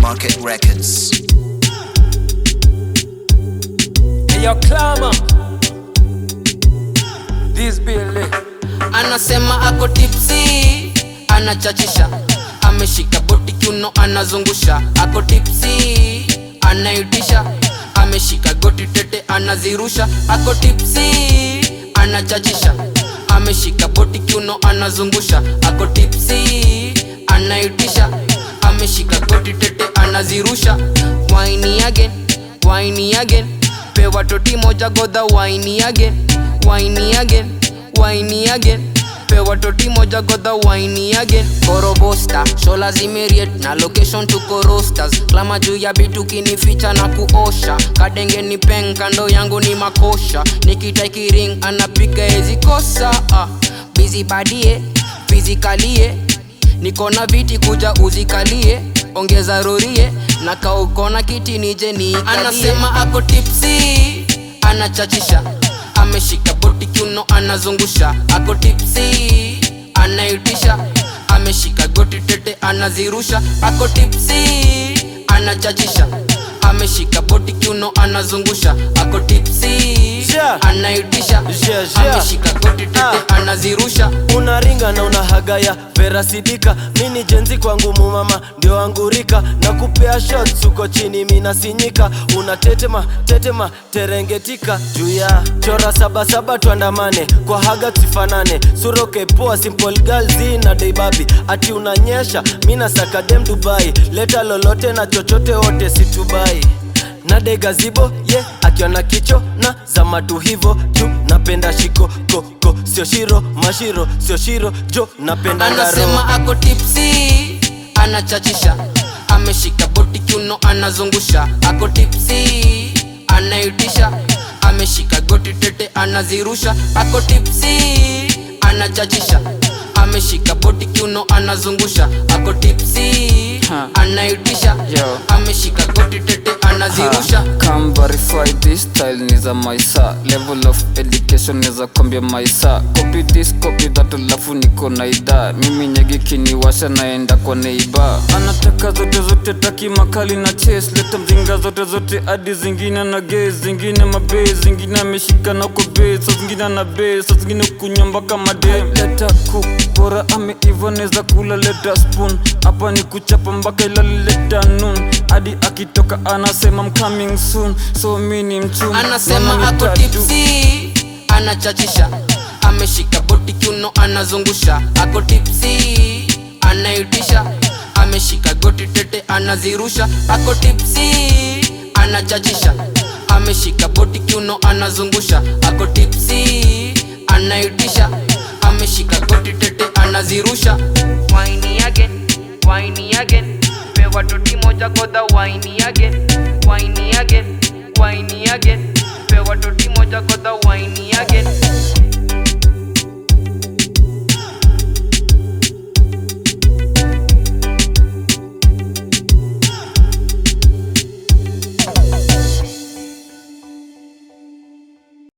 Market Records. Yo, Clama. This Billy. anasema ako tipsi anachachisha ameshika boti kiuno anazungusha ako tipsi anaitisha ameshika goti tete anazirusha ako tipsi anachachisha ameshika boti kiuno anazungusha ako tipsi anaitisha ameshika goti tete anazirusha waini again waini again pewa toti moja godha waini again waini again waini again pewa toti moja godha waini again korobosta shola zimeriet na location tuko rosters klama juu ya bitu kinificha na kuosha kadenge ni peng kando yangu ni makosha nikitaikiring anapiga ezikosa ah. bizi badie fizikalie niko na viti kuja uzikalie ongeza rorie na kaukona kiti nije ni anasema ako tipsi anachachisha ameshika boti kiuno anazungusha ako tipsi anaitisha ameshika goti tete anazirusha ako tipsi anachachisha ameshika boti kiuno anazungusha ako tipsi Yeah. anaitisha Yeah, yeah. ameshika goti tete Ah. anazirusha unaringa na unahagaya verasidika mini jenzi kwangu mumama ndio angurika na kupea shots uko chini minasinyika unatetema tetema terengetika juu ya chora sabasaba tuandamane kwa haga tusifanane suroke poa simple girl zina deibabi ati unanyesha mina sakadem dubai leta lolote na chochote wote situbai na degazibo ye yeah, akiona kicho na zamatu hivo juu napenda shiko koko sio shiro mashiro sio shiro jo napenda ngaro anasema ako tipsi anachachisha ameshika boti kiuno anazungusha ako tipsi anaitisha ameshika goti tete anazirusha ako tipsi anachachisha ameshika boti kiuno anazungusha ako tipsi anaitisha Yo. ameshika goti tete anazirusha Come verify this style ni za maisa level of education neza kwambia maisa copy this copy that alafu niko na idhaa mimi nyegi kiniwasha naenda kwa neiba anataka zote zote taki makali na chase leta mzinga zote zote hadi zingine na ge zingine mabe zingine ameshika na uko be sa zingine na be sa zingine kunywa mpaka made leta cook bora ameiva neza kula leta spoon hapa ni kuchapa mpaka ilale leta noon hadi akitoka anasema I'm coming soon so mi ni mchum anasema Naona ako nitatu. tipsi anachachisha ameshika boti kiuno anazungusha ako tipsi anaitisha ameshika goti tete anazirusha ako tipsi anachachisha ameshika boti kiuno anazungusha ako tipsi anaitisha ameshika goti tete anazirusha waini again waini again pewa toti moja godha waini again waini again waini again pewa toti moja godha